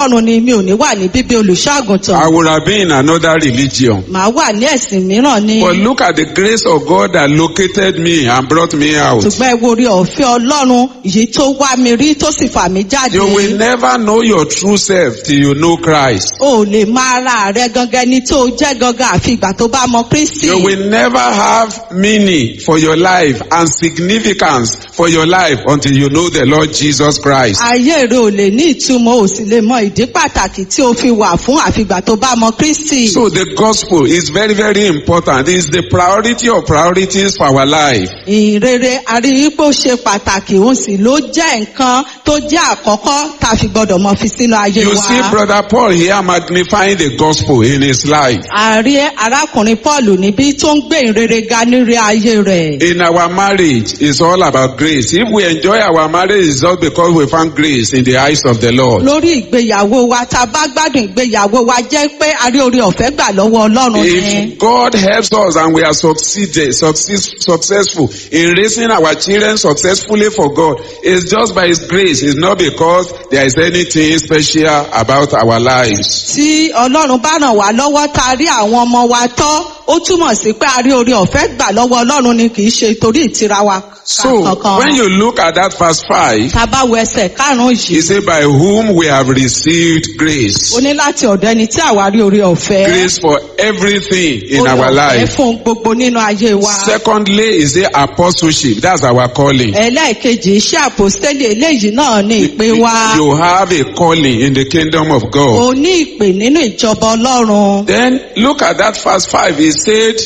ọlọ́run ni mi ò ní wà ní bíbí olùṣọ́ àgùntàn I would have been in another religion. màá wà ní ẹ̀sìn mìíràn ni But look at the grace of God that located me and brought me out. ṣùgbọ́n ẹ wo orí ọ̀fẹ́ ọlọ́run èyí tó wá mi rí tó sì fà mí jáde You will never know your true self till you know Christ. o ò lè máa ra rẹ gangan ní tó jẹ́ gangan àfi ìgbà tó bá mọ kristi You will never have meaning for your life and significance for your life until you know the Lord Jesus Christ. ayé rẹ ò lè ní ìtumọ̀ ò sì lè mọ ìdí pàtàkì tí o fi wà fún àfìgbà tó bá mọ kristi. So the gospel is very, very important. It's the priority of priorities for our life. ìrere àríyípo ṣe pàtàkì òun sì ló jẹ́ nǹkan tó jẹ́ àkọ́kọ́ tá a fi gbọ́dọ̀ mọ fi sínú ayé You wa. see brother Paul here magnifying the gospel in his life. ààrẹ arákùnrin paul níbí tó ń gbé ìrere ga nírí ayé rẹ̀. In our marriage, it's all about grace. If we enjoy our marriage, it's just because we found grace in the eyes of the Lord. lórí ìgbéyàwó wa tá a bá gbádùn ìgbéyàwó wa jẹ́ pé a rí orí ọ̀fẹ́ gbà lọ́wọ́ ọlọ́run ni. If God helps us and we are succeeded, success, successful in raising our children successfully for God, it's just by His grace. It's not because there is anything special about our lives. tí ọlọ́run bá ràn wá lọ́wọ́ tá a rí àwọn ọmọ wa tọ́ ó túmọ̀ sí pé a rí orí ọ̀fẹ́ gbà lọ́wọ́ ọlọ́run ni kì í ṣe torí ìtira wa So kankan. when you look at that verse 5, tá a bá wo ẹsẹ̀ karùn-ún He yìí said, by whom we have received grace. ó ní láti ọ̀dọ̀ ẹni tí àwa rí orí ọ̀fẹ́. Grace for everything in Oore our ọ̀fẹ́ life. fún gbogbo nínú ayé wa. Secondly, is the apostleship. That's our calling. ẹlẹ́ẹ̀kejì iṣẹ́ àpòstélì eléyìí náà ní ìpè wa. You have a calling in the kingdom of God. o ní ìpè nínú ìjọba ọlọ́run. Then look at that verse 5. He said,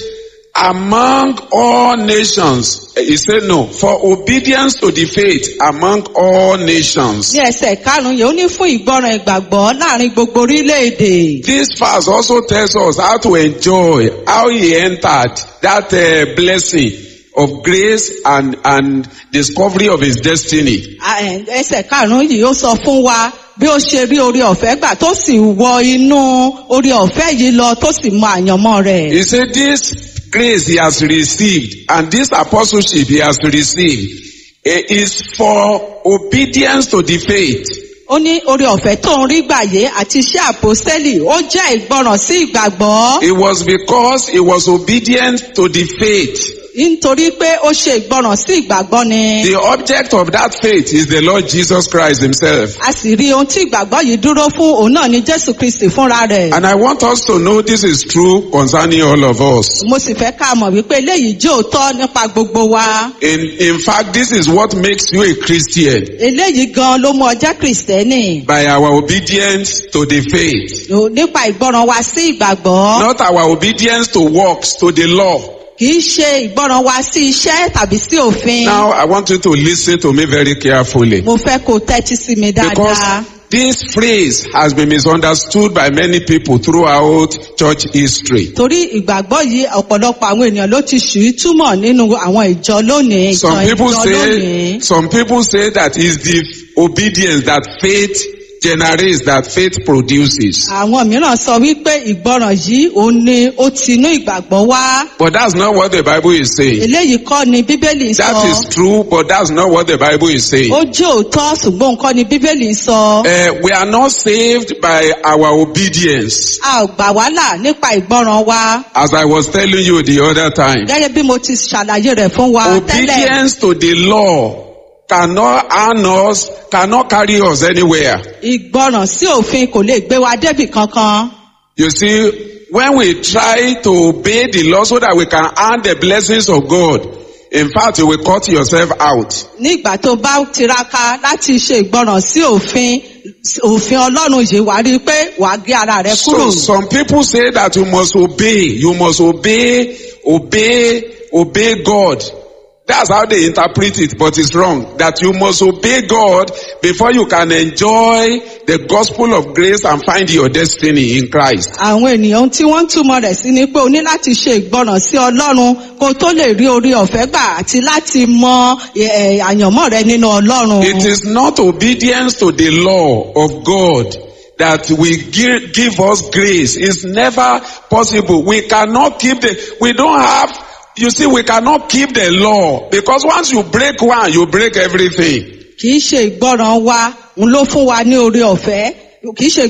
among all nations. He said no, for obedience to the faith among all nations. ní ẹsẹ̀ karùn-ún yìí ó ní fún ìgbọràn ìgbàgbọ́ láàrin gbogbo orílẹ̀-èdè. This verse also tells us how to enjoy, how he entered that uh, blessing of grace and, and discovery of his destiny. À, ẹ̀, ẹsẹ̀ karùn-ún yìí ó sọ fún wa bí ó ṣe rí orí ọ̀fẹ́ gbà tó sì wọ inú orí ọ̀fẹ́ yìí lọ tó sì mọ àyànmọ́ rẹ̀. He said this grace he has received and this apostleship he has received eh, is for obedience to the faith. ó ní orí ọ̀fẹ́ tó ń rí gbàyé àti iṣẹ́ àpòstélì ó jẹ́ ìgbọràn sí ìgbàgbọ́ It was because he was obedient to the faith. nítorí pé ó ṣe ìgbọràn sí ìgbàgbọ́ ni. The object of that faith is the Lord Jesus Christ himself. a sì rí ohun tí ìgbàgbọ́ yìí dúró fún òun náà ni jésù kristi fúnra rẹ̀. And I want us to know this is true concerning all of us. mo sì fẹ́ ká mọ̀ wípé eléyìí jẹ́ òótọ́ nípa gbogbo wa. In, in fact, this is what makes you a Christian eléyìí gan ló mú ọ jẹ́ kristẹni. by our obedience to the faith, nípa ìgbọràn wa sí ìgbàgbọ́. not our obedience to works, to the law. kì í ṣe ìgbọràn wa sí iṣẹ́ tàbí sí òfin. Now, I want you to listen to me very carefully mo fẹ́ kó o tẹ́tí sí mi dáadáa. because this phrase has been misunderstood by many people throughout church history. torí ìgbàgbọ́ yìí ọ̀pọ̀lọpọ̀ àwọn ènìyàn ló ti ṣù í túmọ̀ nínú àwọn ìjọ lónìí. Some ìjọ people ìjọ say, lónìí. some people say that is the obedience that faith generates, that faith produces. àwọn mìíràn sọ wípé ìgbọràn yìí òun ni ó ti inú ìgbàgbọ́ wá. But that's not what the Bible is saying. eléyìí kọ́ ni bíbélì That sọ. is true, but that's not what the Bible is saying. ó jẹ́ òótọ́ ṣùgbọ́n nǹkan ni bíbélì sọ. Uh, we are not saved by our obedience. a ò gbà wá là nípa ìgbọràn wa. As I was telling you the other time, gẹ́gẹ́ bí mo ti ṣàlàyé rẹ̀ fún wa tẹ́lẹ̀. obedience to the law cannot earn us, cannot carry us anywhere. ìgbọràn sí òfin kò lè gbé wa débì kankan. You see, when we try to obey the law so that we can earn the blessings of God, in fact, you will cut yourself out. nígbà tó bá tiraka láti ṣe ìgbọràn sí òfin òfin ọlọ́run yìí wàá rí i pé wàá gé ara rẹ So kúrò. some people say that you must obey, you must obey, obey, obey God. That's how they interpret it, but it's wrong. That you must obey God before you can enjoy the gospel of grace and find your destiny in Christ. àwọn ènìyàn tí wọ́n ń túmọ̀ rẹ̀ sí ni pé o ní láti ṣe ìgbọràn sí ọlọ́run kó o tó lè rí orí ọ̀fẹ́ gbà àti láti mọ ẹ̀, àyànmọ́ rẹ nínú ọlọ́run. It is not obedience to the law of God that will give, give us grace. It's never possible. We cannot keep the, we don't have, you see, we cannot keep the law because once you break one, you break everything. kì í ṣe ìgbọràn wa ń ló fún wa ní orí ọ̀fẹ́ kì í ṣe